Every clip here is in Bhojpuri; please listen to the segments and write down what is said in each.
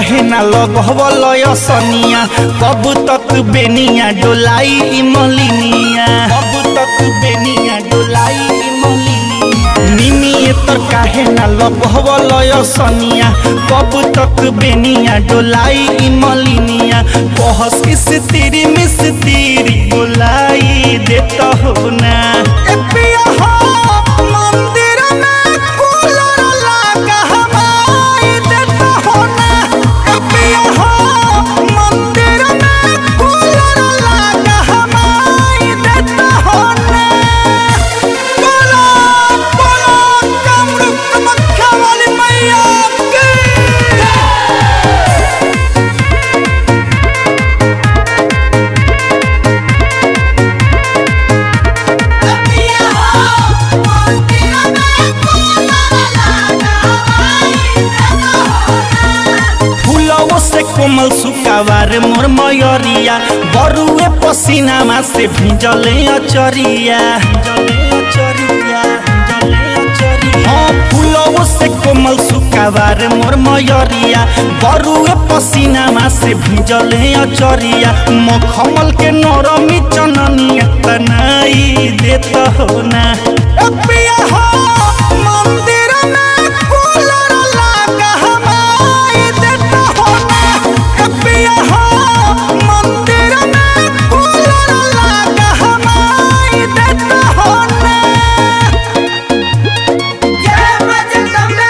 काहे ना लगवल सनिया कब तक बेनिया डोलाई ई मलिनिया कब तक बेनिया डोलाई ई मलिनिया निमिए तर काहे ना लगवल सनिया कब तक बेनिया डोलाई ई मलिनिया कहस किस तेरी मिस तेरी बोलाई देता हो ना ए पिया हो मंदिर में कूलर लगा हवाई देता हो ना ए पिया हो मंदिर में कूलर लगा हवाई देता हो ना बोलो बोलो कामरूप कामाख्या वाली मैया की फूलवो से कोमल सुकावार मोर मयरिया बरुए पसीनामा से भिजले अचरिया हाँ फूलवो से कोमल सुकावार मोर मयरिया बरुए पसीनामा से भिजले अचरिया मखमल के नरमी चननिया तनाई देता हो ना ए पिया हो मंदिर में कूलर लगा हवाई देता हो ना ए पिया हो मंदिर में कूलर लगा हवाई देता हो ना जय बजरंग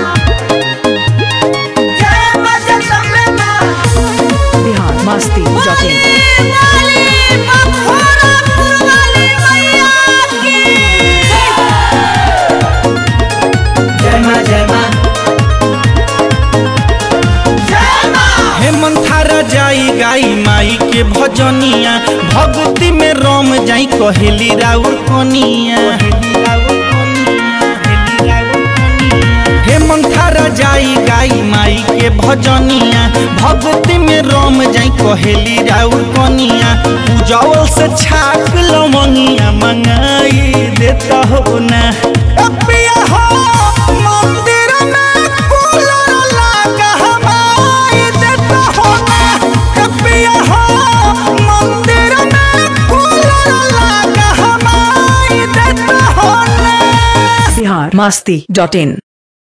जय बजरंग बिहार मस्ती डॉट इन वाली मखोरापुर वाली मैया की जय माँ जय माँ जय मां हे मंथारा जाई गाई माई के भजनिया भक्ति में रोम जाई कहेली राउर कनिया हे मंथारा जाई गाई माई के भजनिया भक्ति में रोम जाई कहेली राउर कनिया पूजावल से छाक लवंगिया मंगाई देता हो ना ए पिया हो मंदिर में कूलर लगा हवाई देता हो ना ए पिया हो मंदिर में कूलर लगा हवाई देता हो ना बिहार मस्ती डॉट इन